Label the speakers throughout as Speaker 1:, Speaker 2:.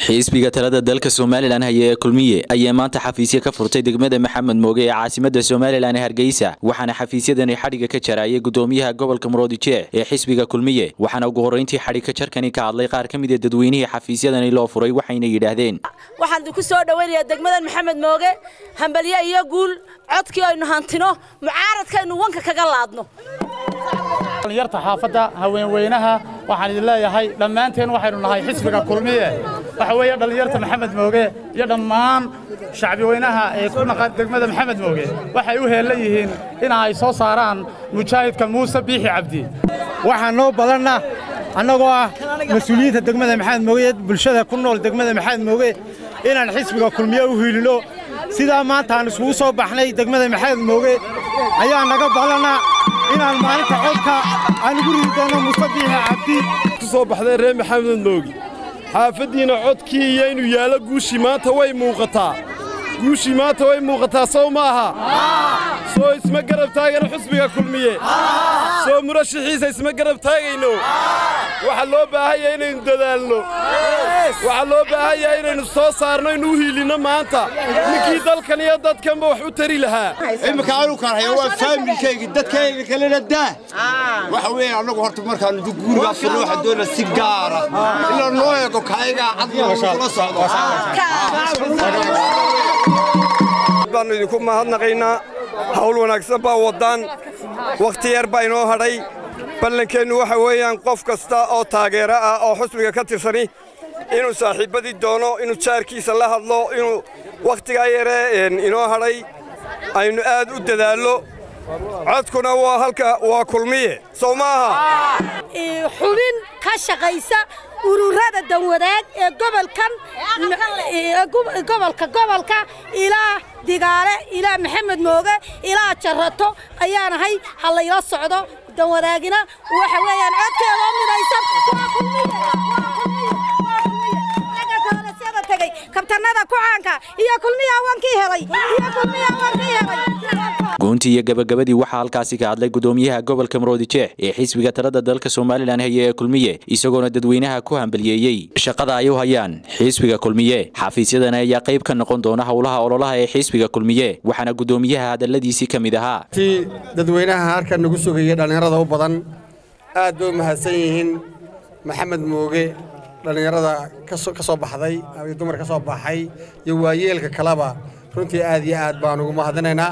Speaker 1: xisbiga talada dalka somalilan haya ee kulmiye ayaa maanta xafiisyo ka furtay degmada maxamed mooge ee caasimada somalilan ee hargeysa waxaana xafiisyadani xadhiga ka jarayay gudoomiyaha gobolka muroodijeec ee xisbiga kulmiye waxaana ugu horreyntii xadhig ka jarkani ka hadlay qaar ka mid a dadweynihii xafiisyadani loo furay waxayna yidhaahdeen
Speaker 2: waxaan idinku soo dhowaynayaa degmadan maxamed mooge hambalye iyo guul codkii aynu hantino mucaaradkaaynu wanka kaga laadno
Speaker 3: dhalinyarta xaafadda haweenweynaha waxaan idin leeyahay dhammaanteen waxaynu nahay xisbiga kulmiye waxa weeye dhallinyarta maxamed mooge iyo dhammaan shacbi weynaha ee ku naqan degmada maxamed mooge waxay u heellan yihiin in ay soo saaraan mujaahidka muuse biixi cabdi
Speaker 4: waxaan noo badanna annagoo ah mas-uuliyiinta degmada maxamed mooge ee bulshada ku nool degmada maxamed mooge inaan xisbiga kulmiye u hiilino sidaa maanta aan iskugu soo baxnay degmada maxamed mooge ayaa naga badanna inaan maalinta codka aan ugu ridi doono muuse biixi cabdi
Speaker 5: ku soo baxday reer maxamed moogi xaafaddiina codkii iyo inuu yaallo guushii maanta way muuqataa guushii maanta way muuqataa sow ma aha soo isma garab taagano xusbiga kulmiye soo murashaxiisa isma garab taagayno waxaa loo baahanya inaynu dadaalno waxaa loo baahanya inaynu soo saarno inu u hiilinno maanta ninkii dalkan iyo dadkanba wax u tari lahaa
Speaker 6: imika anu karhaya waa faamilkaygi dadkayga kalena daa waxa weeye annagu horta markaanu guurigaa furno waxaan doonaa si gaara ilaa noo eego kaayagaa cadna kula socdo
Speaker 5: baannu idinku mahadnaqaynaa hawl wanaagsan baa waddaan wakhti yar baa inoo hadhay ballankeennu waxa weeyaan qof kasta oo taageero ah oo xusbiga ka tirsani inuu saaxiibbadii doono inuu jaarkiisa la hadlo inuu wakhtigaa yaree inoo hadhay aynu aad u dadaallo codkuna waa halka waa kulmiye sow ma aha
Speaker 2: xubin ka shaqaysa ururada danwadaag ee gobolkan gobolka gobolka ilaa digaale ilaa maxamed mooge ilaa jarato ayaanahay ha layla socdo danwadaagina waxa weeyaan codkeedoo midaysan tagay kabtanada kucaanka iyo kulmiya wankii helay iyo kulmiya wankii helay
Speaker 1: goontii iyo gabagabadii waxaa halkaasi ka hadlay gudoomiyaha gobolka muroodijeec ee xisbiga talada dalka somalilan haya ee kulmiye isagoona dadweynaha ku hambaliyeeyey shaqada ay u hayaan xisbiga kulmiye xafiisyadani ayaa qayb ka noqon doona howlaha ololaha ee xisbiga kulmiye waxaana gudoomiyaha hadalladiisii ka mid ahaa
Speaker 7: ti dadweynaha halkan nagu sugayay dhallinyarada u badan aad bay u mahadsan yihiin maxamed mooge dhallinyarada ka soo baxday ama dumar ka soo baxay iyo waayeelka kaleba runtii aad iyo aad baan ugu mahadinaynaa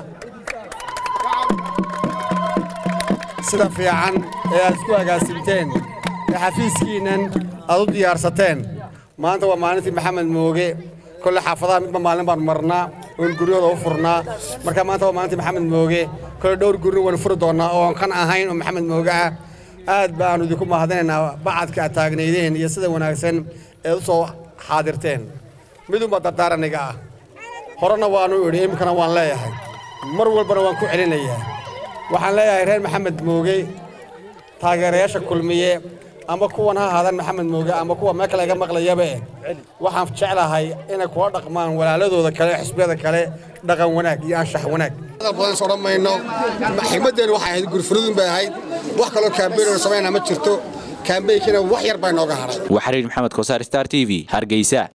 Speaker 7: sida fiican ee aad isku agaasimteen ee xafiiskiinnan aad u diyaarsateen maanta waa maalintii maxamed mooge kolle xaafadaha midba maalin baan marnaa oon guryahooda u furnaa marka maanta waa maalintii maxamed mooge kolle dhowr gurina waynu furi doonnaa oon kan ahayn oo maxamed mooge ah aad baannu idinku mahadinaynaa bacadka aad taagnaydeen iyo sida wanaagsan eed u soo xaadirteen midunbaa dardaaraniga ah horena waannu idhi iminkana waan leeyahay mar walbana waan ku celinayaa waxaan leeyahay reer maxamed mooge taageerayaasha kulmiye ama kuwan ha ahaadaan maxamed mooge ama kuwa meel kale iga maqlayabe waxaan jeclahay inay kula dhaqmaan walaaladooda kale xisbiyada kale dhaqan wanaag iyo anshax wanaag
Speaker 6: hadal badan is odhan mayno xigmaddeenu waxay ahayd gurfurudun bay ahayd wax kaloo kaambeynoo samaynaa ma jirto kaambeynkiina wax yar baa inooga hadhay
Speaker 1: waa xariir maxamed kosaar star t v hargeysa